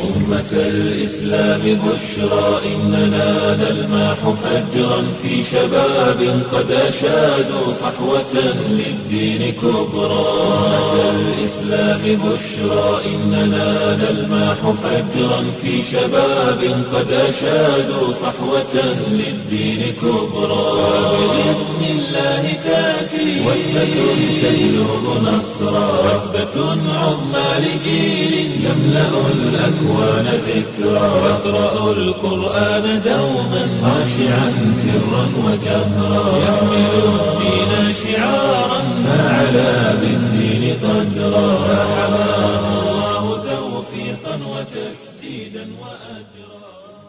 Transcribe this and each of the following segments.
أمة الإسلام بشرى إننا نلمح فجرا في شباب قد أشادوا صحوة للدين كبرى أمة الإسلام بشرى إننا نلمح فجرا في شباب قد أشادوا صحوة للدين كبرى بإذن الله تأتي وثبة تهلب نصرا وثبة عظمى لجيل يملأ الأكوان ذكرا يقرأ القرآن دوما خاشعا سرا وجهرا يحمل الدين شعارا فعلى بالدين قدرا فحماه الله توفيقا وتسديدا وأجرا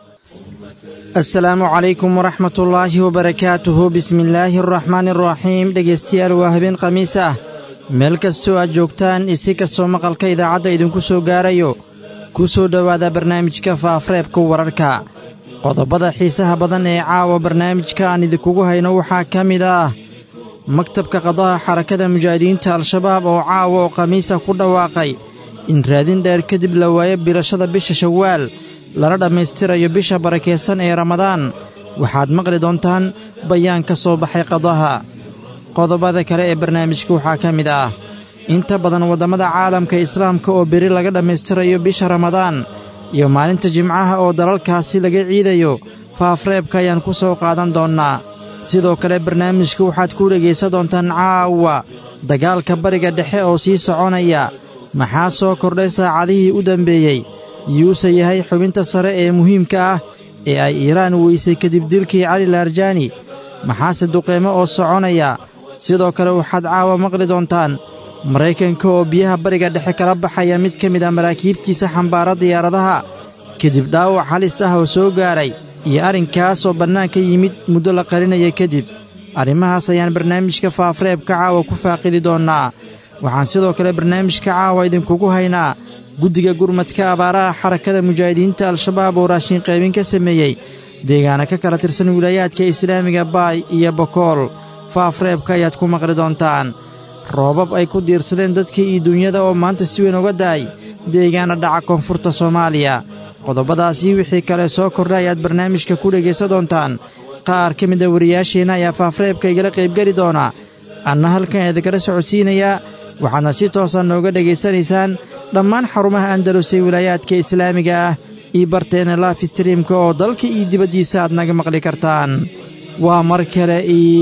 asalaamu calaykum waraxmat ullaahi wabarakaatuhu bismillaahi araxmaani araxiim dhegaystayaal waa habeen khamiis ah meel kastoo aad joogtaan isi kastoo maqalka idaacadda idinku soo gaarayo ku soo dhowaada barnaamijka faafreebka wararka qodobada xiisaha badan ee caawa barnaamijka aan idinkugu hayno waxaa ka mid ah maktabka qadaha xarakada mujaahidiinta al-shabaab oo caawa oo khamiisa ku dhawaaqay in raadin dheer kadib la waayo bilashada bisha shawaal lana dhammaystirayo bisha barakaysan ee ramadaan waxaad maqli doontaan bayaan ka soo baxay qadaha qodobada kale ee barnaamijka waxaa ka mid ah inta badan waddammada caalamka islaamka oo beri laga dhammaystirayo bisha ramadaan iyo maalinta jimcaha oo dalalkaasi laga ciidayo faafreebka ayaan ku soo qaadan doonnaa sidoo kale barnaamijka waxaad ku dhegaysan doontaan caawa dagaalka bariga dhexe oo sii soconaya maxaa soo kordhay saacadihii u dambeeyey yuuse yahay xubinta sare ee muhiimka ah ee ay iiraan weysay kadib dilkii cali laarjaani maxaase duqeymo oo soconaya sidoo kale waxaad caawa maqli doontaan maraykanka oo biyaha bariga dhexe kala baxaya mid ka mid ah maraakiibtiisa xambaara diyaaradaha kadib dhaawac halis ah oo soo gaaray iyo arrinkaas oo bannaanka yimid muddo la qarinaya kadib arrimahaas ayaan barnaamijka faafreebka caawa ku faaqidi doonnaa waxaan sidoo kale barnaamijka caawa idinkugu haynaa guddiga gurmadka abaaraha xarakada mujaahidiinta al-shabaab oo raashin qaybin ka sameeyey deegaana ka kala tirsan wilaayaadka islaamiga baay iyo bokool faafreebka ayaad ku maqli doontaan roobab ay ku diirsadeen dadkii iyo duunyada oo maanta si weyn uga da'ay deegaana dhaca koonfurta soomaaliya qodobadaasii wixii kale soo kordha ayaad barnaamijka ku dhegaysan doontaan qaar ka mid a wariyaasheenna ayaa faafreebka igala qaybgeli doona anna halkan idinkala socodsiinayaa waxaadna si toosa nooga dhegaysanaysaan dhammaan xarumaha andalus ee wilaayaadka islaamiga ah iyo barteena laaf streamka oo dalka iyo dibaddiisa aad naga maqli kartaan waa mar kale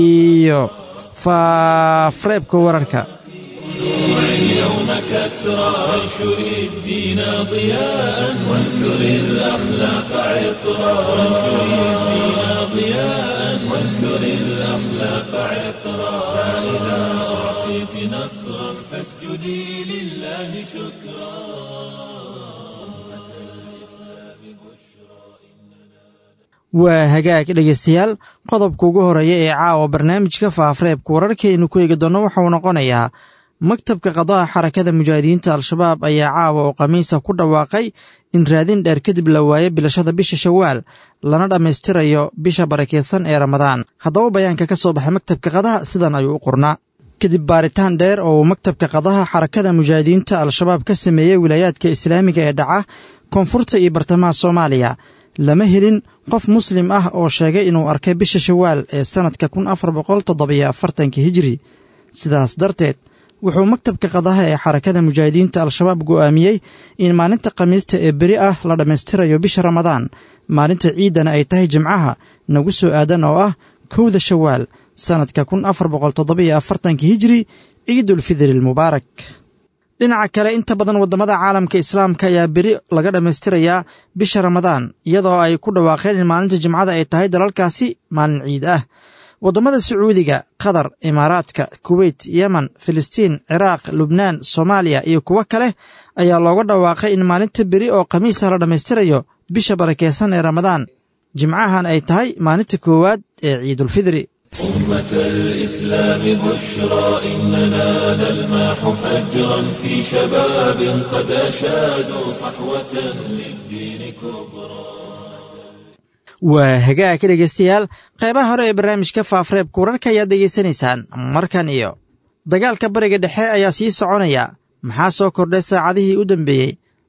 iyo faafreebka wararka اليوم كسرى وانشر الدين ضياء وانثر الأخلاق عطرا وانشر الدين ضياء وانثر الأخلاق عطرا فإذا أعطيت نصرا فاسجدي لله شكرا waa hagaag dhegaystayaal qodobka ugu horreeya ee caawa barnaamijka faafreebka wararkaynu ku eegi doonno waxauu noqonayaa maktabka qadaha xarakada mujaahidiinta al-shabaab ayaa caawa oo khamiisa ku dhawaaqay in raadin dheer kadib la waayo bilashada bisha shawaal lana dhammaystirayo bisha barakaysan ee ramadaan haddaba bayaanka ka soo baxay maktabka qadaha sidan ayuu u qornaa kadib baaritaan dheer oo uu maktabka qadaha xarakada mujaahidiinta al-shabaab ka sameeyey wilaayaadka islaamiga ee dhaca koonfurta iyo bartamaha soomaaliya lama helin qof muslim ah oo sheegay inuu arkay bisha shawaal ee sannadka kun afar boqol toddobiyo afartanka hijiri sidaas darteed wuxuu maktabka qadaha ee xarakada mujaahidiinta al-shabaab go'aamiyey in maalinta khamiista ee beri ah la dhammaystirayo bisha ramadaan maalinta ciiddana ay tahay jimcaha nagu soo aadan oo ah kowda shawaal sannadka kun afar boqol toddobiyo afartanka hijiri ciidulfidri almubaarak dhinaca kale inta badan waddamada caalamka islaamka ayaa beri laga dhammaystirayaa bisha ramadaan iyadoo ay ku dhawaaqeen in maalinta jimcada ay tahay dalalkaasi maalin ciid ah waddamada sacuudiga qatar imaaraadka kuweyt yemen filistiin ciraaq lubnaan soomaaliya iyo kuwo kale ayaa looga dhawaaqay in maalinta beri oo khamiisa la dhammaystirayo bisha barakeysan ee ramadaan jimcahan ay tahay maalinta koowaad ee ciidulfidri أمة الإسلام بشرى إننا نلمح فجرا في شباب قد أشادوا صحوة للدين كبرى waa hagaag dhegaystayaal qaybaha hore ee barnaamijka faafreebka wararka ayaad degaysanaysaan markan iyo dagaalka bariga dhexe ayaa sii soconaya maxaa soo kordhay saacadihii u dambeeyey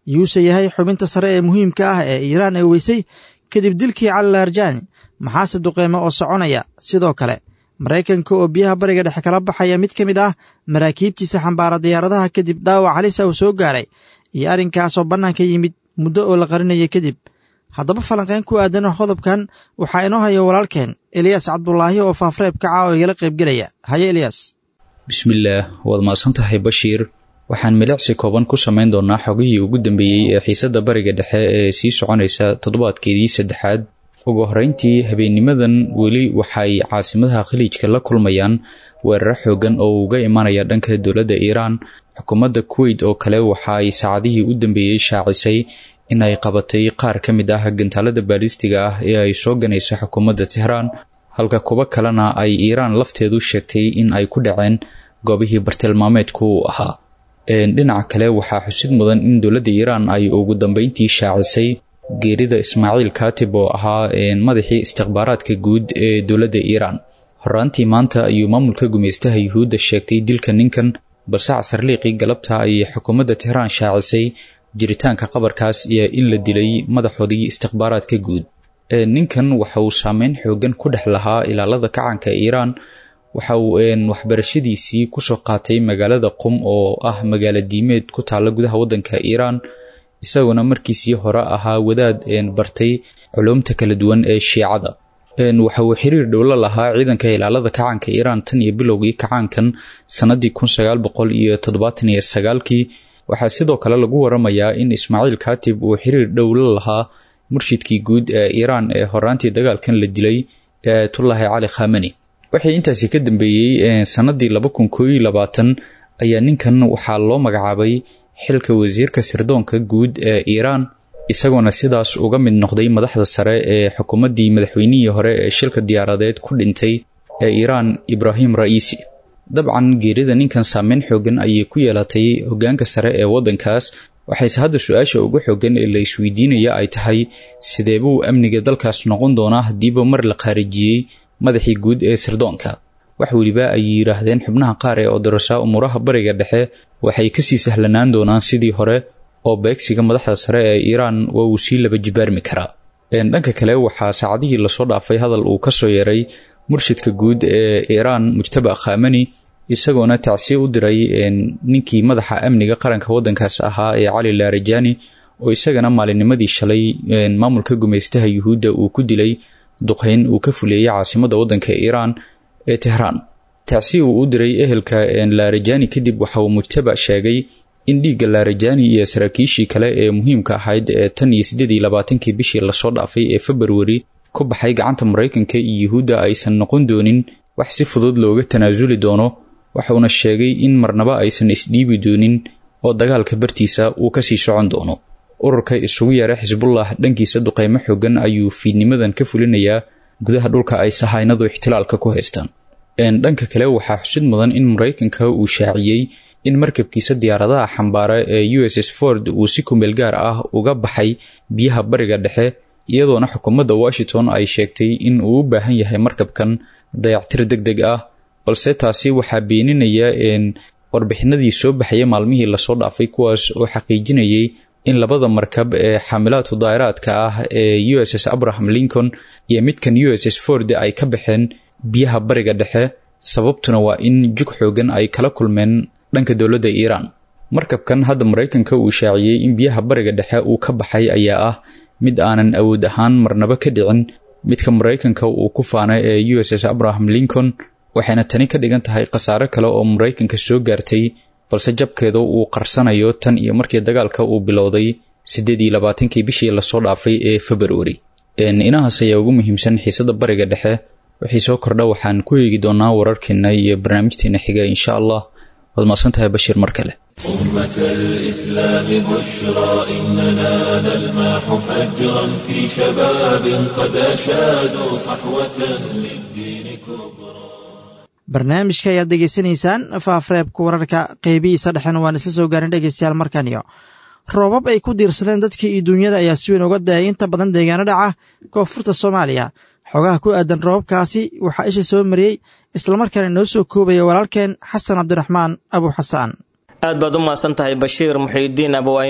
yuuse yahay xubinta sare ee muhiimka ah ee iiraan ay weysay kadib dilkii cali laarjani maxaase duqeymo oo soconaya sidoo kale maraykanka oo biyaha bariga dhexe kala baxaya mid ka mid ah maraakiibtiisa xambaara diyaaradaha kadib dhaawac halisa uu soo gaaray iyo arrinkaasoo bannaanka yimid muddo oo la qarinayay kadib haddaba falanqayn ku aadan qodobkan waxaa inoo haya walaalkeen eliyas cabdulaahi oo faafreeb kaca oo igala qaybgelaya haye eliyas bismillaah waad mahadsan tahay bashiir waxaan milicsi kooban ku samayn doonaa xogihii ugu dambeeyey ee xiisadda bariga dhexe ee sii soconaysa toddobaadkeedii saddexaad ugu horreyntii habeennimadan weli waxay caasimadaha khaliijka la kulmayaan weeraro xoogan oo uga imanaya dhanka dowladda iiraan xukuumadda kuweyt oo kale waxa ay saacadihii u dambeeyey shaacisay in ay qabatay qaar ka mid ah gantaalada baalistiga ah ee ay soo ganaysa xukuumadda tehraan halka kuwo kalena ay iiraan lafteedu sheegtay in ay ku dhaceen goobihii bartilmaameedku uu ahaa dhinaca kale waxaa xusid mudan in dowladda iiraan ay ugu dambeyntii shaacisay geerida ismaaciil katib oo ahaa madaxii istikhbaaraadka guud ee dowladda iiraan horaantii maanta ayuu maamulka gumeystaha yuhuudda sheegtay dilka ninkan balse casarliiqii galabta ayay xukuumadda tehraan shaacisay jiritaanka qabarkaas iyo in la dilay madaxoodii istikhbaaraadka guud ninkan waxa uu saameyn xoogan ku dhex lahaa ilaalada kacanka iiraan waxa uu waxbarashadiisii kusoo qaatay magaalada qum oo ah magaalo diimeed ku taalla gudaha waddanka iiraan isaguna markiisii hore ahaa wadaad bartay culumta kala duwan ee shiicada waxa uu xiriir dhowlo lahaa ciidanka ilaalada kacaanka iiraan tan iyo bilowgii kacaankan sannadii kun sagaal boqol iyo toddobaatan iyo sagaalkii waxaa sidoo kale lagu waramayaa in ismaaciil katib uu xiriir dhowlo lahaa murshidkii guud ee iiraan ee horaantii dagaalkan la dilay ee ayatullaahi cali khamani waxay intaasi ka dambeeyey sannadii laba kun koo iyo labaatan ayaa ninkan waxaa loo magacaabay xilka wasiirka sirdoonka guud ee iiraan isagoona sidaas uga mid noqday madaxda sare ee xukuumaddii madaxweynihii hore ee shilka diyaaradeed ku dhintay ee iiraan ibraahim ra'iisi dabcan geerida ninkan saameyn xoogan ayay ku yeelatay hoggaanka sare ee waddankaas waxayse hadda su-aasha ugu xoogan ee la isweydiinaya ay tahay sidee buu amniga dalkaas noqon doonaa haddiiba mar la khaarijiyey madaxii guud ee sirdoonka wax weliba ay yidhaahdeen xubnaha qaar ee odorasa umuuraha bariga dhexe waxay kasii sahlanaan doonaan sidii hore oo beegsiga madaxda sare ee iiraan waa uu sii laba jibaarmi karaa dhanka kale waxaa saacadihii lasoo dhaafay hadal uu kasoo yaray murshidka guud ee iiraan mujtaba khamani isagoona tacsiye u diray ninkii madaxa amniga qaranka waddankaas ahaa ee cali laarajani oo isagana maalinnimadii shalay maamulka gumeystaha yuhuudda uu ku dilay duqeyn uu ka fuleeyey caasimadda waddanka iiraan ee tehraan tacsi uu u diray ehelka laarajani kadib waxa uu mujtaba sheegay in dhiigga laarajani iyo saraakiishii kale ee muhiimka ahayd ee tan iyo siddeed iyo labaatankii bishii lasoo dhaafay ee februari ku baxay gacanta maraykanka iyo yuhuudda aysan noqon doonin wax si fudud looga tanaasuli doono waxuuna sheegay in marnaba aysan isdhiibi doonin oo dagaalka bartiisa uu kasii socon doono ururka isugu yeera xisbullah dhankiisa duqeymo xoogan ayuu fiidnimadan ka fulinayaa gudaha dhulka ay sahaynadu ixtilaalka ku haystaan dhanka kale waxaa xusid mudan in maraykanka uu shaaciyey in markabkiisa diyaaradaha xambaara ee u s s ford uu si kumeel gaar ah uga baxay biyaha bariga dhexe iyadoona xukuumadda washington ay sheegtay in uu u baahan yahay markabkan dayactir deg deg ah balse taasi waxaa beeninaya warbixinadii soo baxaya maalmihii lasoo dhaafay kuwaas oo xaqiijinayay in labada markab ee xaamilaadku daa'iraadka ah ee u s s abraham lincoln iyo midkan u s s ford ay ka baxeen biyaha bariga dhexe sababtuna waa in jug xoogan ay kala kulmeen dhanka dowladda iiraan markabkan hadda maraykanka uu shaaciyey in biyaha bariga dhexe uu ka baxay ayaa ah mid aanan awood ahaan marnaba ka dhicin midka maraykanka uu ku faanay ee u s s abraham lincoln waxayna tani ka dhigan tahay khasaare kale oo maraykanka soo gaartay balse jabkeedu uu qarsanayo tan iyo markii dagaalka uu bilowday siddeed iyo labaatankii bishii lasoo dhaafay ee februari inahaas ayaa ugu muhiimsan xiisadda bariga dhexe wixii soo kordha waxaan ku eegi doonaa wararkeena iyo barnaamijteena xiga insha allah waad mahadsan tahay bashiir mar kale أمة الإسلام بشرى إننا نلمح فجرا في شباب قد أشادوا صحوة للدين كبرى barnaamijka ayaad degeysanaysaan faafreebka wararka qeybihiisa dhexena waan isla soo gaarin dhegeystayaal markaniyo roobab ay ku diirsadeen dadkii iyo duunyada ayaa si weyn uga dayay inta badan deegaano dhaca koonfurta soomaaliya xogaha ku aadan roobabkaasi waxaa isha soo mariyey islamarkaana noo soo koobaya walaalkeen xasan cabdiraxmaan abu xasaan aad baad u mahadsan tahay bashiir muxiidiin abu ayman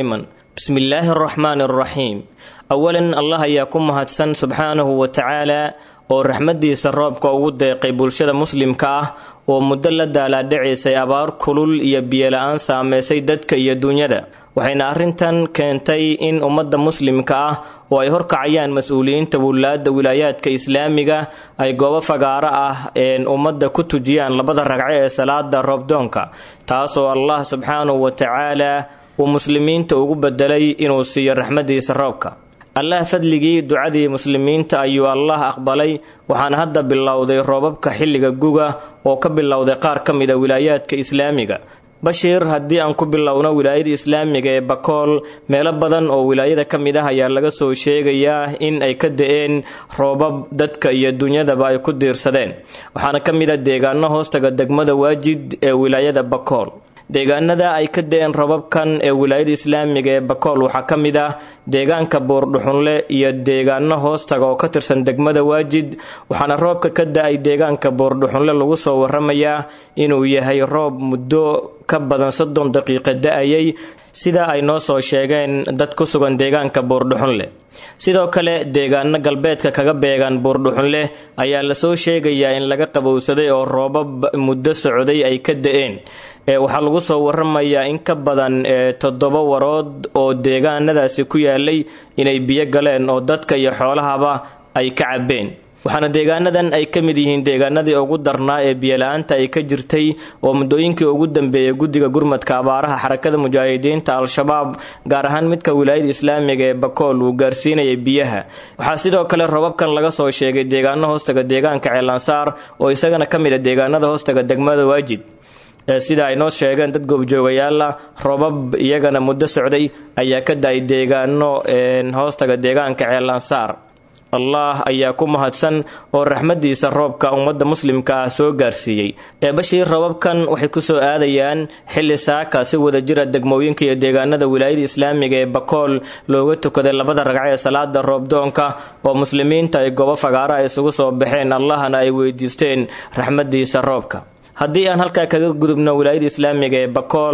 bismillaahi araxmaani araxiim awalan allah ayaa ku mahadsan subxaanahu wa tacaala oo raxmaddiisa roobka ugu deeqay bulshada muslimka ah oo muddo la daalaadhacaysay abaar kulul iyo biyola-aan saameysay dadka iyo dunyada waxayna arrintan keentay in ummadda muslimka ah oo ay horkacayaan mas-uuliyiinta wulaadda wilaayaadka islaamiga ay goobo fagaaro ah een ummadda ku tujiyaan labada ragco ee salaada roobdoonka taasoo allah subxaanahu wa tacaala uu muslimiinta ugu bedelay inuu siiyo raxmaddiisa roobka allah fadligii ducadii muslimiinta ayuu allah aqbalay waxaana hadda bilowday roobabka xilliga guga oo ka bilowday qaar ka mid a wilaayaadka islaamiga bashiir haddii aan ku bilowno wilaayada islaamiga ee bakool meelo badan oo wilaayada ka mid ah ayaa laga soo sheegayaa in ay ka da-een roobab dadka iyo dunyadaba ay ku diirsadeen waxaana ka mid a deegaano hoostaga degmada waajid ee wilaayada bakool deegaanada ay ka da-een robabkan ee wilaayada islaamiga ee bakool waxaa ka mid ah deegaanka buurdhuxunle iyo deegaano hoostaga oo ka tirsan degmada waajid waxaana roobka ka da-ay deegaanka buurdhuxunle lagu soo waramayaa inuu yahay roob muddo ka badan soddon daqiiqa da-ayay sida ay noo soo sheegeen dad ku sugan deegaanka buurdhuxunle sidoo kale deegaano galbeedka kaga beegan buurdhuxunleh ayaa lasoo sheegayaa in laga qabowsaday oo roobab muddo socday ay ka da-een waxaa lagu soo waramayaa in ka badan toddoba warood oo deegaanadaasi ku yaalay inay biyo galeen oo dadka iyo xoolahaba ay ka cabeen waxaana deegaanadan ay ka mid yihiin deegaanadii ugu darnaa ee biyola-aanta ay ka jirtay oo muddooyinkii ugu dambeeyay guddiga gurmadka abaaraha xarakada mujaahidiinta al-shabaab gaar ahaan midka wilaayada islaamiga ee bakool uu gaarsiinayay biyaha waxaa sidoo kale robabkan laga soo sheegay deegaano hoostaga deegaanka ceelansaar oo isagana ka mid a deegaanada hoostaga degmada waajid sida ay noo sheegeen dad goobjoogayaala robab iyagana muddo socday ayaa ka da-ay deegaano hoostaga deegaanka ceelansaar allah ayaa ku mahadsan oo raxmadiisa roobka ummadda muslimka ah soo gaarsiiyey eebashii robabkan waxay kusoo aadayaan xilli saaka si wada jira degmooyinka iyo deegaanada wilaayada islaamiga ee bakool looga tukaday labada ragco ee salaada roobdoonka oo muslimiinta ay goobo fagaara isugu soo baxeen allahna ay weydiisteen raxmadiisa roobka haddii aan halkaa kaga gudubno wilaayada islaamiga ee bakool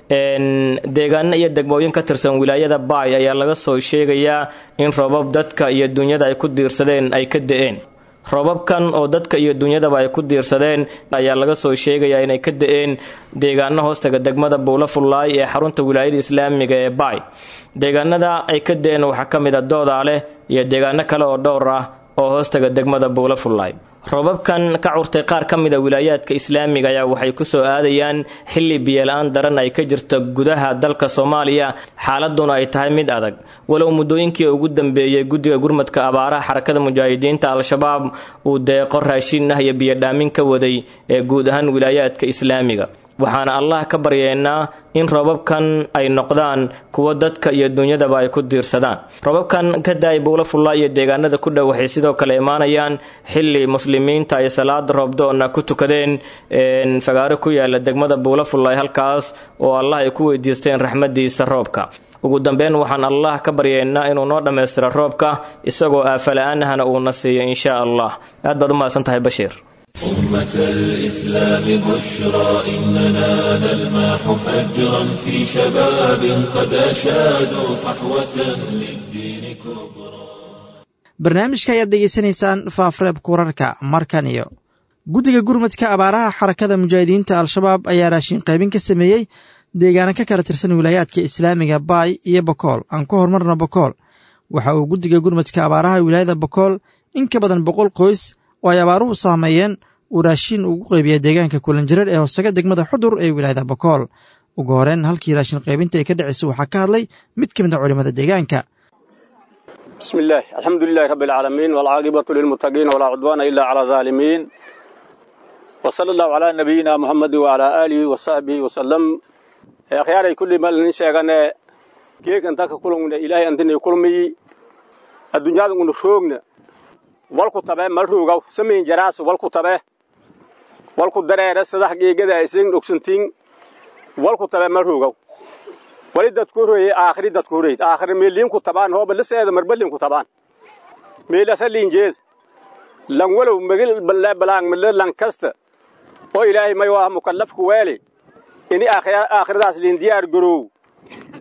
deegaano iyo degmooyin ka tirsan wilaayada baay ayaa laga soo sheegayaa in roobab dadka iyo dunyada ay ku diirsadeen ay ka da-een roobabkan oo dadka iyo dunyadaba ay ku diirsadeen ayaa laga soo sheegayaa inay ka da-een deegaano hoostaga degmada buula fullaay ee xarunta wilaayada islaamiga ee baay deegaanada ay ka da-een waxaa ka mid a doodaaleh iyo deegaano kale oo dhowr ah oo hoostaga degmada buula fullaay roobabkan ka curtay qaar ka mid a wilaayaadka islaamiga ayaa waxay ku soo aadayaan xilli biyola-aan daran ay ka jirto gudaha dalka soomaaliya xaaladuna ay tahay mid adag walow muddooyinkii ugu dambeeyey guddiga gurmadka abaaraha xarakada mujaahidiinta al-shabaab uu deeqo raashin ah iyo biyodhaamin ka waday ee guud ahaan wilaayaadka islaamiga waxaana allah ka baryeennaa in roobabkan ay noqdaan kuwo dadka iyo dunyadaba ay ku diirsadaan roobabkan ka da-ay buula fulla iyo deegaanada ku dhow waxay sidoo kale imaanayaan xilli muslimiinta ay salaada roobdoona ku tukadeen fagaaro ku yaala degmada buula fullay halkaas oo allah ay ku weydiisteen raxmadiisa roobka ugu dambeyn waxaan allah ka baryeennaa inuu noo dhammaystiro roobka isagoo aafala-aanahana uuna siiyo inshaa allah aad baad u mahadsan tahay bashiir أمة الإسلام بشرى إننا نلمح فجرا في شباب قد أشادوا صحوة للدين كبرى barnaamijka ayaad degeysanaysaan faafreebka wararka markan iyo guddiga gurmadka abaaraha xarakada mujaahidiinta al-shabaab ayaa raashin qaybin ka sameeyey deegaano ka kala tirsan wilaayaadka islaamiga baay iyo bokool aan ku horumarno bokool waxa uu guddiga gurmadka abaaraha wilaayada bokool in ka badan boqol qoys oo ay abaaruhu saameeyeen uu raashin ugu qaybiya deegaanka kulanjirar ee hoosaga degmada xudur ee wilaayada bokool ugu horeen halkii raashin qaybinta ay ka dhacaysa waxaa ka hadlay mid ka mid a culimmada deegaanka بسم الله الحمد لله رب العالمين والعاقبة للمتقين ولا عدوان إلا على الظالمين وصلى الله على نبينا محمد وعلى آله وصحبه وسلم يا خياري كل ما لن شيغانا كيك انتك كلهم إلهي أنتني كلمي الدنيا دون شوغنا walku tabe marruugaw samayn jaraas walku tabe walku dareere sadax geegada isin ogsantiin walku tabe marruugaw wali dadku horeeyey aakhiri dadku horeeyey aakhiri meeliinku tabaan hooba liseeda marbalinku tabaan meelasa liinjeed lan walow megil balaang mille lan kasta oo ilaahay may waa mukallafku weeli ini aakhiradaas liin diyaar garoow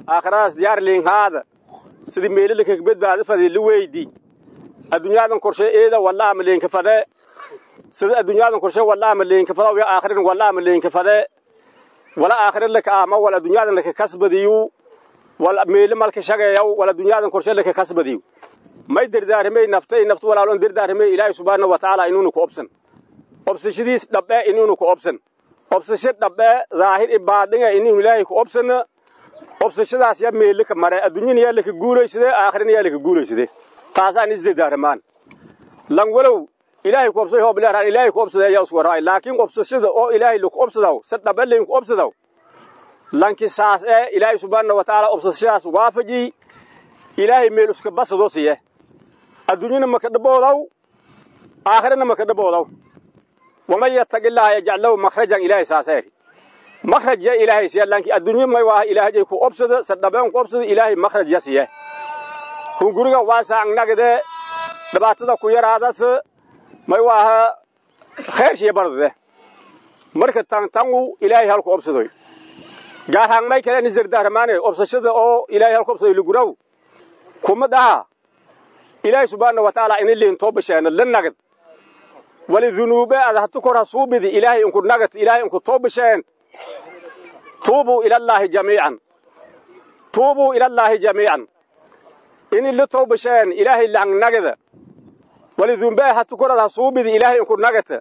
aakhiradaas diyaar liinhaada sidii meelila kaga badbaada fadee la weydi adduunyaadan korshe eeda walla ama leenka fadee sida adduunyaadan korshe walla ama leenka fada ya aakhirin walla ama leenka fadee wala aakhirin laka ama wala adduunyaadan laka kasbadiyu wala meeli malka shagayaw wala adduunyaadan korshe laka kasbadiyu may dardaaramay naftay naftu walaalon dardaaramay ilaahay subhaanahu wa tacaala inuunu ku obsan obsashadiis dhabbe inuunu ku obsan obsasho dhabbe daahir i baadinga inuu ilaahay ku obsana obsashadaas yaa meeli ka mare adduunyana yaa laka guulaysadee aakhirina yaa laka guulaysadee taasaan isdardaaramaan lan walow ilaahay ku obsay hoob leeraan ilaahay ku obsaday ayaa isku waraay laakiin obsashada oo ilaahay laku obsadaw si dhabbe layn ku obsadaw lanki saas ee ilaahay subhaanahu wa tacaala obsashadaas waafaji ilaahay meel iska basadoo siye adduunyana maka dhaboodaw aakhirana maka dhaboodaw waman yattaqi illaaha yajcal lahu makhrajan ilaahay saaseeri makhraj ya ilaahay siya lanki adduunyo may waaha ilaahajay ku obsada sadhabeen ku obsada ilaahay makhraj ya siye hunguriga waasaang nagde dhibaatada ku yaraadas may waaha kheershiya bardade marka tan tangu ilaahay halku obsadoy gaarhaan may kale nisdardaaramaane obsashada oo ilaahay halku obsadoy luguraw kuma dhaha ilaahay subhaanahu wa tacaala ini liin too basheena la nagad wali dunuube ad hatu kor ha suubidi ilaahay inku nagad ilaahay inku too basheen tuubuu ilallaahi jamiican tuubuu ilallaahi jamiican ini la too basheen ilaahay lang nagada wali dunuube hatu korad ha suubidi ilaahay inku nagata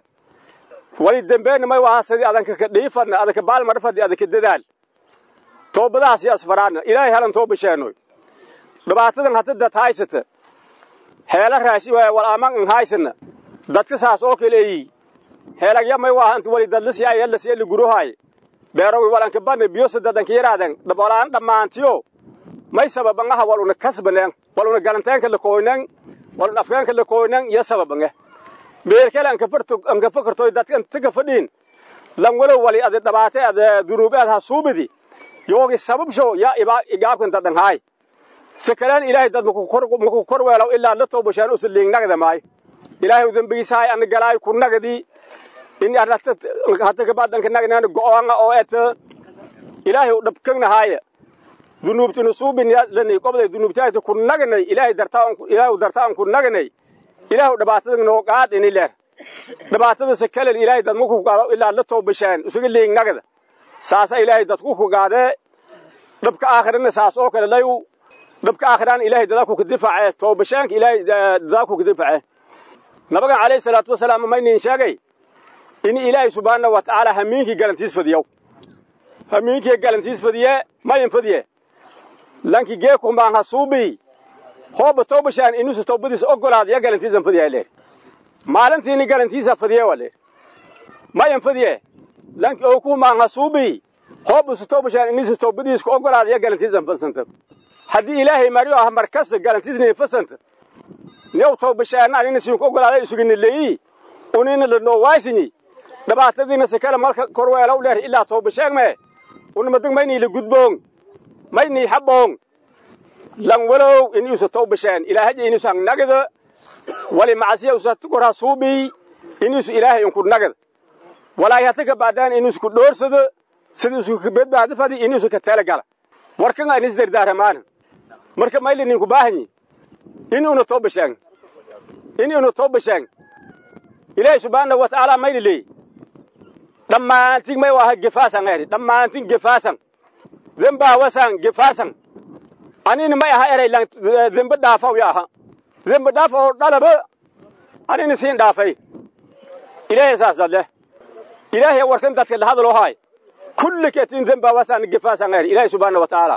wali dembeena may waha sidii adanka ka dhiifadna adanka baalmarfadi adanka dadaal toobadahaas iyo asfaraadna ilaahay halan too basheenoy dhibaatadan hata dad haysata heela raashi waaya wal aman an haysana dadka saas oo kaleeyi heelagya may waaha inta wali dadlasiyaa yallasiya ligurohaay beerowi walanka bane biyosa dadanka yaraadan dhabolaan dhammaantiyo may sababangaha wal una kasbaneen wal una galanteenka lakooynen wal una afkeenka lakooynen iyo sababange beerkele anka fakartoy dadka intaga fadhiin lan walow wali adi dhabaate ada dunuube ad ha suubidi yoogi sababsho yaa igaabkan dadan haay sakalaan ilaahay dad maku kor weelaw ilaa la toobashaan usa liingnagda maayo ilaahay dembigiisahay ana galaayo ku nagdi in hata kabaadanka nagnaana go'oanga oo eta ilaahay u dhabkagnahaaya dunuubtinu suubin lani qobday dunuubtaayta ku nagnay ilaahay dartaa ilaahay dartaan ku nagnay ilaahay dhibaatada noo qaad ini leer dhibaatada sakalal ilaahay dad maku qaado ilaa la toobashaan usaga liingnagda saasa ilaahay dadku ku qaadee dhabka aakhirana saas oo kale layu dhabka aakhiraan ilaahay dadaaku ka difaace toobashaanka ilaahay dadaaku ka difaace nabagan calayhi salaatu wasalaam maynin sheegay in ilaahay subhaanahu wa tacaala hamiinkii galantiis fadiyow hamiinkii galantiis fadiye mayin fadiye lanki geekumbaan ha suubii hooba toobashaan inuusa toobadiisa ogolaada ya galantiisan fadiyaa leer maalintiini galantiisa fadiye waa leer mayin fadiye lanki ookumbaan ha suubii hoobusa toobashaan inuusa toobadiiska ogolaada ya galantiisan fadsanta haddii ilaahay maryo ah markasta galantiisnii fasanta new toobashaana anina siinku ogolaada isugini leeyi unina lanoo waasinyi dhibaatadiina sikale malka korweelow leer ilaa toobasheeg mee unamadig maynii la gudboong maynii habboong lan walow iniusa toobasheen ilaahaja inuusa hang nagada wali macasiya usa tukor ha suubii inuusa ilaahay inku nagada walaahi hata ka baadaan inuusa ku dhoorsada sida isu ka bedbaadifadi inuusa ka telegala warkanga inis dardaaramaana marka mayli ninku baahanyi inuuna toobashaan inuuna toobashaan ilaahay subhaanahu wa tacaala mayli leey dhammaantin may waaha gefaasan eri dhammaantin gefaasan dembaa wasan gefaasan anina may aha eray lan dembe dhaafaw ya aha dembe dhaaf oo dhalaba anina siin dhaafay ilaahay saas dadle ilaahay warkan dadka la hadaloo haay kulli ketin dembaa wasan gefaasan eri ilaahay subhaanahu wa tacaala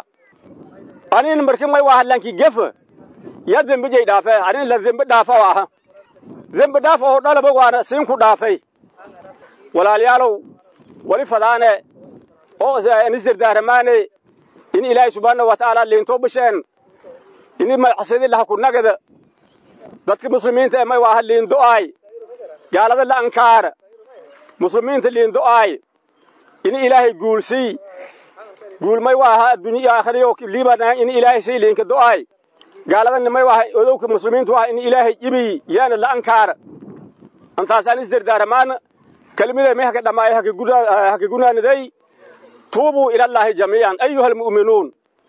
anina markin may waaha lanki gefa ya dembe jay dhaafe anina la dembe dhaafa oo aha dembe dhaaf oo dhalaba waana siin ku dhaafay walaalayaalow wali fadaane oo nisirdaaramaane in ilaahay subhaanahu wa tacaala liintoo basheen ini macsidi laha ku nagada dadka muslimiinta ee may waaha liindo'aay gaalada la ankaara muslimiinta liindo'aay ini ilaahay guulsii guul may waaha addunya iyo aakhiriyo liibana ini ilaahay sii liinka do'aay gaaladana may waaha odowka muslimiinta waaha ini ilaahay ibi yaana la ankaara antaasaan isdardaaramaana كلمة ما هك دماء هك جنا هك جنا ندي توبوا إلى الله جميعا أيها المؤمنون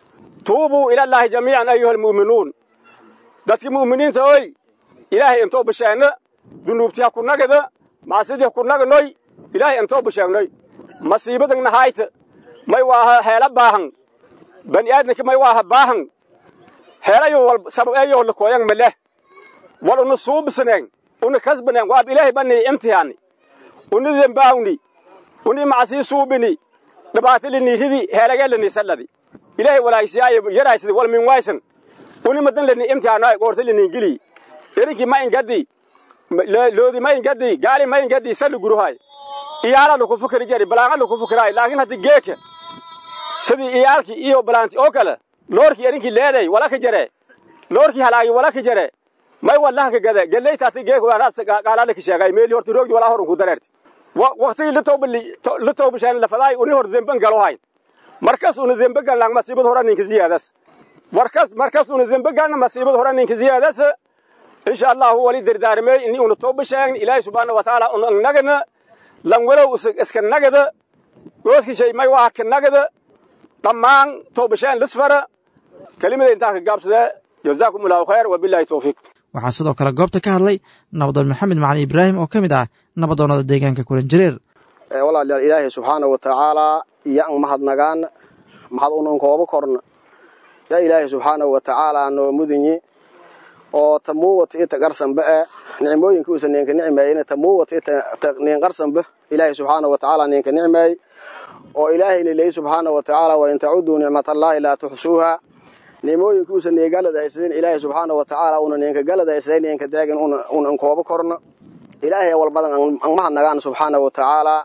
tuubuu ilallaahi jamiican ayuha almu'minuun dadki mu'miniinta oy ilaahay intoo bashaagna dunuubti ha ku nagada macsidii ha ku naganoy ilaahay intoo bashaagnoy masiibadan nahayta may waaha heela baahan bani aadamki may waaha baahan heelayo wal sabab eeyo la kooyan maleh wal unu suubisneen unu kasbaneen waab ilaahay bani imtihaani unu dembaawni uni macasii suubini dhibaatilini ridi heelageelani salladi ilaahay walaayisiyaayo yaraysidi wal min waysan uni madan lani imtihaanoy goortilini gili erinki ma ingadi loodi ma ingadi gaali ma ingadi salli guruhay iyaala laku fikri jari balaanga laku fikraay laakiin haddi geeka sidii iyaalki iyo balaanti oo kale loorki erinki leeday wala ka jare loorki halaagi wala ka jare may wallaha ka gada geleyta ati geeka waanaas qaalaala ka sheegay meeli horti roogdi walaa horun ku dareerti waqtigii la toobasheen lafadaay uni hor demban galo hayn markas una dembe galnaan masiibad hora ninka ziyaadas warkas markas una dembe galna masiibad hora ninka ziyaadas insha allahu wali dardaarmey ini una toobasheen ilaahi subxaana wa tacaala una nagana lan walow iska nagada goodki shay may waa ka nagada dhammaan toobasheen lisfara kelimada intaa ka gaabsadee jazaakum allahu khayr wabillahi towfiiq waxaa sidoo kale goobta ka hadlay nabadoon maxamed macali ibraahim oo ka mid ah nabadoonnada deegaanka kulanjareer walaalayaal ilaahay subxaana wa tacaalaa iyo an mahadnagaan mahad unan kooba korna yaa ilaahay subxaana wa tacaalaa noo mudinyi oo tamuuwata ita qarsanba e nicmooyinka uusa ninka nicmeeyena tamuuwata ita nin qarsanba ilaahay subxaana wa tacaala ninka nicmeey oo ilaahayna leeyi subxaana wa tacaala wa in tacuduu nicmatallaahi laa tuxsuuha nicmooyinka uusa nii galadaysadeen ilaahay subxaana wa tacaala una ninka galadaysaday ninka deegin unan kooba korna ilaahay walbadan an mahadnagaan subxaana wa tacaalaa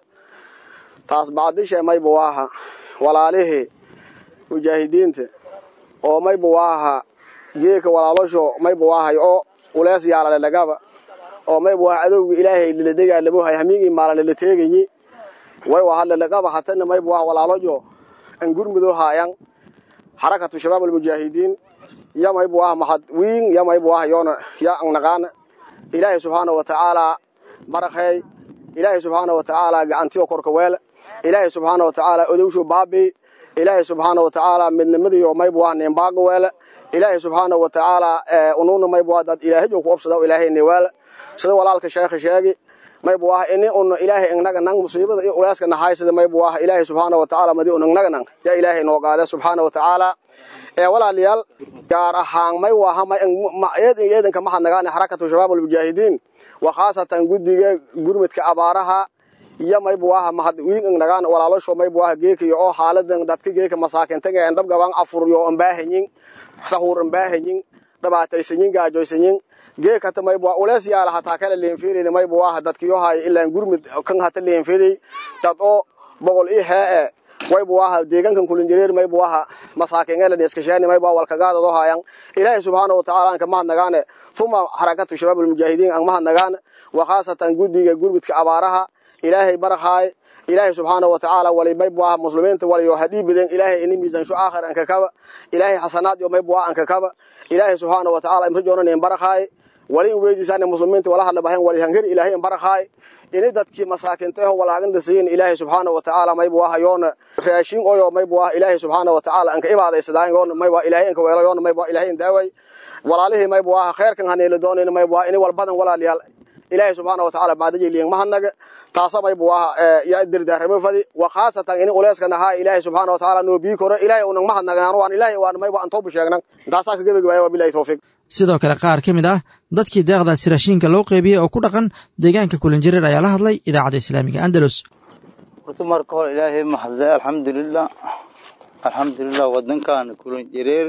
taas bacdishe mayba waaha walaalihii mujaahidiinta oo mayba waaha geeka walaalosho mayba waahay oo ulees yaalale lagaba oo mayba waaha adowga ilaahay liladegaalaboohay hamiigii maalale la teegayi way waaha lalaqaba hatana mayba waaha walaalojo an gurmudoo haayan xarakatu shabaab almujaahidiin ya mayba waaha mahad wiin ya mayba waaha yoona ya an naqaana ilaahay subxaana wa tacaalaa barakheey ilaahay subxaana wa tacaalaa gacantiyo korka weel ilaahay subxaana wa tacaalaa odowshu baabi ilaahay subxaana wa tacaalaa midnimadiyo mayba waaha nimbaaga weele ilaahay subxaana wa tacaalaa unuuna mayba waa dad ilaahajo ku obsada ilaahayni weel sida walaalka sheekha sheegi mayba waaha ini una ilaahay ingnaga nang musiibada iyo uleyska nahay sida mayba waaha ilaahay subxaana wa tacaala madi un ingnaga nang yaa ilaahay noo qaade subxaana wa tacaalaa ee walaalayaal gaar ahaan may waaha may eedin eedanka mahadnagaane xarakatu shabaab almujaahidiin wa khaasatan guddiga gurmudka abaaraha iyo mayba waaha mahad wiin ingnagaan walaalosho mayba waaha geekayo oo xaaladan dadka geeka masaakintaga en dhabgabaan afuryo ambaahanyin sahuur ambaahanyin dhibaataysanyin gaajoysanyin geek hata mayba waa ulees yaala hataa kala leenfiirin mayba waaha dadkiyo hayo ilaan gurmud kan hata leenfiday dad oo boqol ii hee e wayba waaha deegaankan kulinjareer mayba waaha masaakingeela neeskashaani mayba walkagaadado haayan ilaahay subxaana wa tacaala anka mahadnagaane fuma xarakatu shabaab almujaahidiin an mahadnagaan wa khaasatan guddiga gurmudka abaaraha ilaahay barakhaay ilaahay subxaana wa tacaala wali mayba waaha muslimiinta waliyo hadhiibiden ilaahay ini miisansho aakhir anka kaba ilaahay xasanaad yo mayba waa anka kaba ilaahay subxaana wa tacaala imrajoonan in barakhaay wali in weydiisaan muslimiinta wala hadla bahan wali hangari ilaahay in barakhaay ini dadkii masaakinteho walaagan dhasiyin ilaahay subxaana wa tacaala mayba waaha yoona raashin oyo mayba waaha ilaahay subxaana wa tacaala anka ibaadaysadaan yoona mayba ilaahay anka weelo yoona mayba ilaahay in daaway walaalihii mayba waaha khayrkan haneela doonayn mayba waaha ini walbadan walaalayaal ilaahay subxaana wa tacaala baadaji liyan mahadnaga taasa mayba waaha yaa dirdaaramo fadi wa khaasatan ini uleyska nahaa ilaahay subxaana wa tacaala noo bii koro ilaahay unan mahadnagaan waan ilaahay waan mayba aan toobu sheegnan intaasaa ka gebagabaaya wabilahi tawfiiq sidoo kale qaar ka mid ah dadkii deeqdaasi raashiinka loo qeybiyey oo ku dhaqan deegaanka kulanjareer ayaa la hadlay idaacadda islaamiga andalus horta marka hore ilaahay mahadle alxamdulilah alxamdulilah wadankan kulanjareer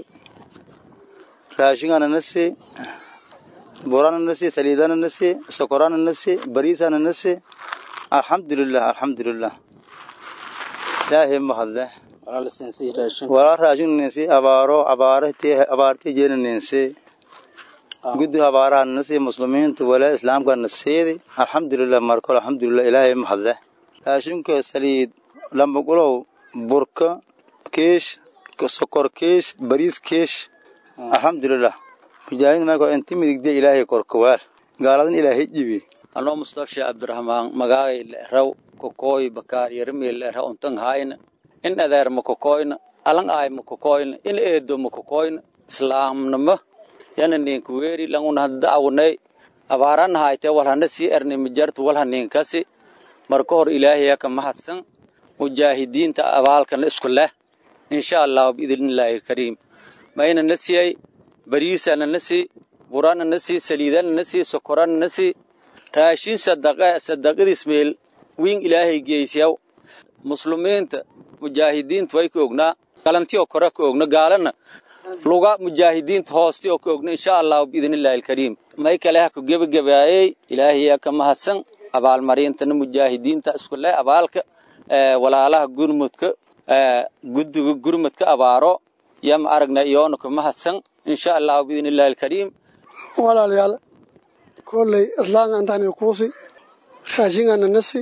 raashingana na sii burana na sii saliidana na sii sokorana na sii bariisana na sii alxamdulilah alxamdulilah ilaahay mahadle walaa raashin ninsi abaaro abaartii jeena ninsi guddi abaaraha nasi muslimiinta walaa islaamka nasiidi alxamdulilah markole alxamdulilah ilaahay mahadle raashinka saliid lambagulow burka kiish sokor kiish bariis kiish alxamdulilah mujaahidiin marka inti midigde ilaahay korkawaal gaaladan ilaahay jibi anoo mustafshe cabdiraxmaan magaagay leeraw kokooy bakaar yarmii leera untan hayna in adeerma kokoyna alang ay makokoyn in eedo makokoyn islaamnimo yana ninka weeri languna da'awnay abaaran hayte walhana sii erni mijartu walhaninkasi marka hor ilaahaya ka mahadsan mujaahidiinta abaalkana isku leh insha allah biidnillaahi alkariim mayna na siyay bariisana na sii burana na sii saliidana na sii sokorana na sii raashin sadaqa sadaqadiis meel wiin ilaahay geysyaw muslimiinta mujaahidiinta way ka ognaa galanti oo kore ka ogna gaalana luga mujaahidiinta hoosti oo ka ogna insha allah biidnillaahi alkariim may kale ha ku gebagabaayey ilaahay ka mahadsan abaalmarintana mujaahidiinta isku leh abaalka walaalaha gurmudka guddiga gurmudka abaaro yama aragna iyoona ku mahadsan insha allah biidnillaahi alkariim walaalayaal kolley islaanga intaani kuusi raashingana nasi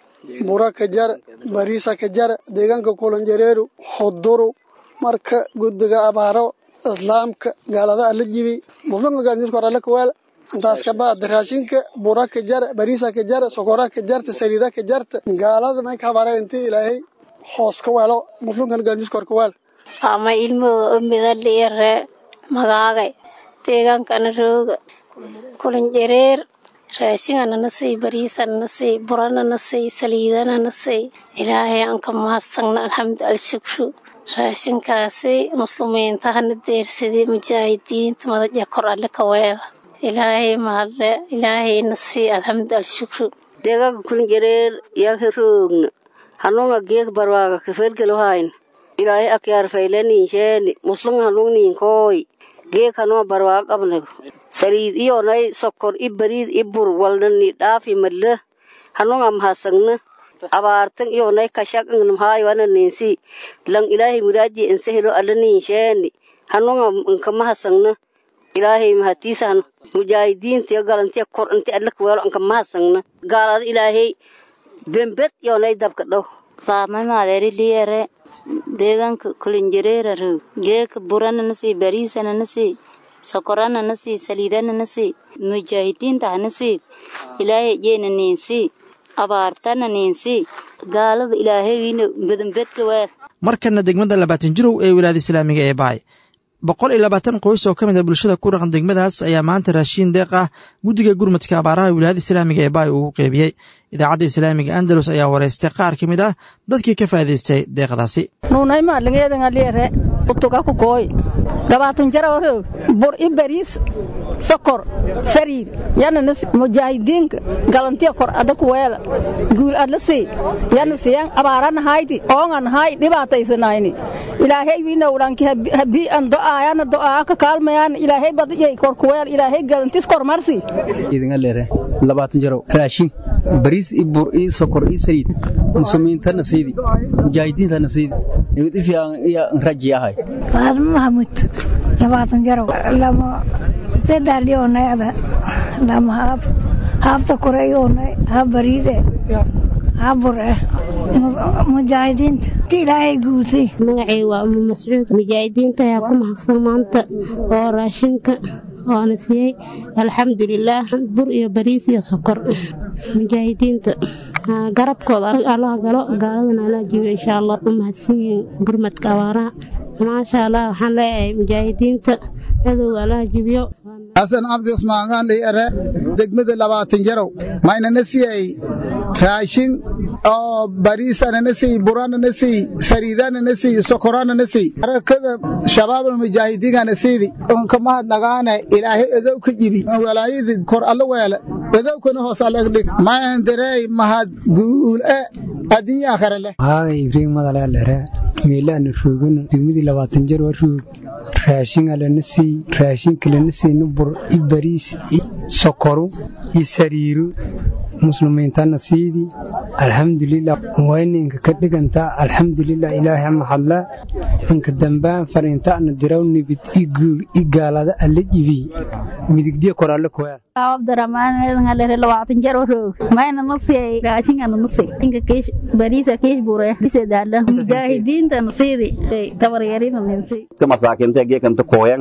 bura ka jara bariisa ka jara deegaanka kulanjareeru huduru marka guddiga abaaro islaamka gaalada ala jibi muslimka gaalniska hore ala kawaala intaas ka baad raashinka bura ka jara bariisa ka jara sokora ka jarta saliida ka jarta gaalada may ka habara intii ilaahay hoos ka weelo muslimkan gaalniska hore kawaala ama ilmooga umida liire magaagay deegaankana rooga kulanjareer raashingana na sii bariisana na sii burana na sii saliidana na sii ilaahay aan ka mahadsanna alxamdu alshukru raashinkaasi muslimiinta hana deersadii mujaahidiinta madaja kor alle ka weeda ilaahay mahadle ilaahay na sii alxamdu alshukru deegaanka kulanjareer yaaka roogna hanunga geek barwaaga kafergelohayn ilaahay akyaar faylaninsheeni muslim hanungniinkooy geek hanoo barwaaga qabnago saliid iyonay sokor i bariid i bur walnani dhaafi madla hanunga mahasagna abaartan iyonay kashaqnamhaayoananinsi lang ilaahay muraaji insehelo alaninsheeni hanunga nka mahasagna ilaahay mahatiisahan mujaahidiintiyo galantiya kor inti adlakaweelo anka mahasagna gaalada ilaahay bembed iyonay dabka dhow faamay maadeeri liyere deegaanka kulinjareera roog geeka burana nasii bariisana nasii sokorana nasii saliidana nasii mujaahidiinta hanasii ilaahay jeena niinsii abaartana niinsii gaalada ilaahay wiina badanbedka weer markana degmada labaatan jirow ee wilaayada islaamiga ee baay boqol iyo labaatan qoys oo ka mid a bulshada ku dhaqan degmadaas ayaa maanta raashiin deeq ah guddiga gurmadka abaaraha wilaayada islaamiga ee baay ugu qeybiyey idaacadda islaamiga andalus ayaa wareystay qaar ka mid ah dadkii ka faa'idaystay deeqdaasi nuunaymaadlingeedangaliere utuga ku kooy gabaatun jara orog bur i bariis sokor sariir yana mujaahidiinka galantiya kor ada kuweela guul adla sii yana siyan abaarana hayti oongan hay dhibaataysanayni ilaahay wiinawlanki habii an do'aayana do'aa ka kaalmayaan ilaahay badiyay kor kuweel ilaahay galantis kor marsi idingalere labaatan jaro raashin bariis i bur i sokor i saliid muslimiintana siidi mujaahidiintana siidi nimid ifiican iyo raji ahay faadmo mahamud labaatan jaro lama saddex dhionayada lama haab haabta koreyoonay haab bariide haab bur eh mujaahidiinta ti ilaahay guulsay magacay waa umu mascuud mujaahidiinta ayaa ku mahadsan maanta oo raashinka oona siiyey alxamdulilaah bur iyo bariis iyo sokor mujaahidiinta garabkooda allaha galo gaaladana alla jibiyo insha allah u mahadsan yihiin gurmadka abaaraha maasha allah waxaan leeyahay mujaahidiinta cadowga allaha jibiyo xasan cabdi usmaangaan dhiere degmada labaatan jarow maynana siyay raashin oo bariisanana siy buranana siy sariiranana siy sokoranana siy harakada shabaabal mujaahidiingana siidi unka mahadnagaane ilaahay edow ka jibi walaayadi kor alla weele edowkana hoos alagdhig maandareey mahad guule addunya akhare leh haaga ibriig madaleelere meelaana roogano degmadii labaatan jar waa roog raashin alana sii raashinka lana siina bur i bariis i sokoru i sariiru muslimiintana siidi alxamdulilah wayninka ka dhigantaa alxamdulilah ilaahay maxadla inka dambaan fariintaana diraw nibid i guul i gaalada alla jibi midigdiya koralle kuwaa abdurahmaanalere labaatan jar roog mayna nasiyay raashingana nasi inka kiish bariisa kiish bure bisedaala mujaahidiinta nasiidi tabaryarina ninsi masaakinta geekanta kooyan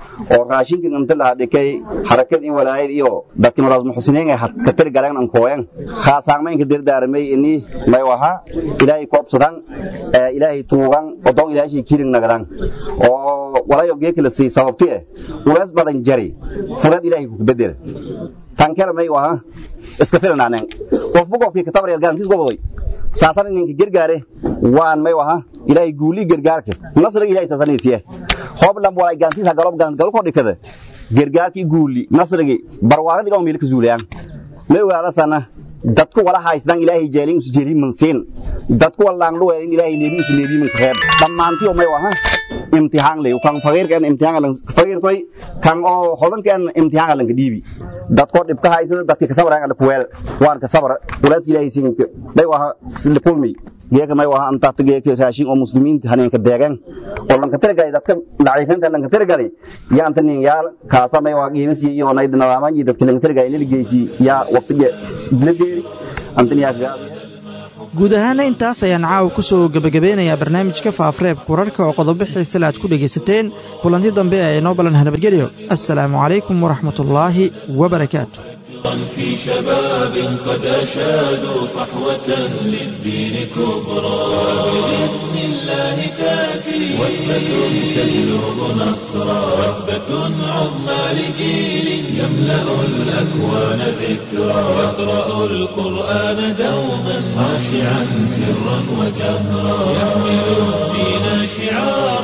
oo raashinka inta laha dhikay harakad in walaayad iyo dadki madaas muxsiniin ay ka tiri galeen an kooyan khaasaamaynka dirdaaramay ini may waha ilaahay koobsadan ilaahay tuugan odon ilaahay kirin nagadan oo walayo geekala sii sababti eh ulaas badan jari fulad ilaahay ku bedel tan kale may waha iska filnaanen qofbu qofkii kitabar yargaankiis goboday saasan ninka gargaare waan may waha ilaahay guuli gargaarka nasriga ilaahay saasanaysiye hoob lam walay gaantiisa galob gaan galo kordhikada gargaarkii guuli nasrigi barwaaqadii dhawm meelka zuulayaan may ogaada sana dadku wala haysdan ilaahay jeelin us jeelin mansiin dadku walaan lu weelin ilaahay neebi us neebi man khayr dhammaantii oo may waha imtixaan leh kan faqiirkan imtixaan lan faqiir toy kan oo hodankan imtixaan lan dhiibi dadko dhibka haysada dadka ka sabraan ala kuweel waan ka sabra walaas ilaahay siin bay waha likulmi geeka may waha anta geeka raashin oo muslimiinta haneenka deegan oo lanka tirgalay dadka laciifanta lanka tirgalay yaa anta nin yaal kaasa may waha qiimisi iyo nayd nadaaman iyo dadka lanka tirgalay la geysi yaa waqtiga diladeeri anta yaa gaadi guud ahaana intaas ayaan caawa ku soo gebagabeynayaa barnaamijka faafreebka wararka oo qodobo xiisale aad ku dhegaysateen kulanti dambe ee inoo ballanha nabadgelyo assalaamu calaykum waraxmatullaahi wabarakaatu في شباب قد أشادوا صحوة للدين كبرى بإذن الله تأتي وثبة تجلب نصرا وثبة عظمى لجيل يملأ الأكوان ذكرى يقرأ القرآن دوما خاشعا سرا وجهرا يحمل الدين شعارا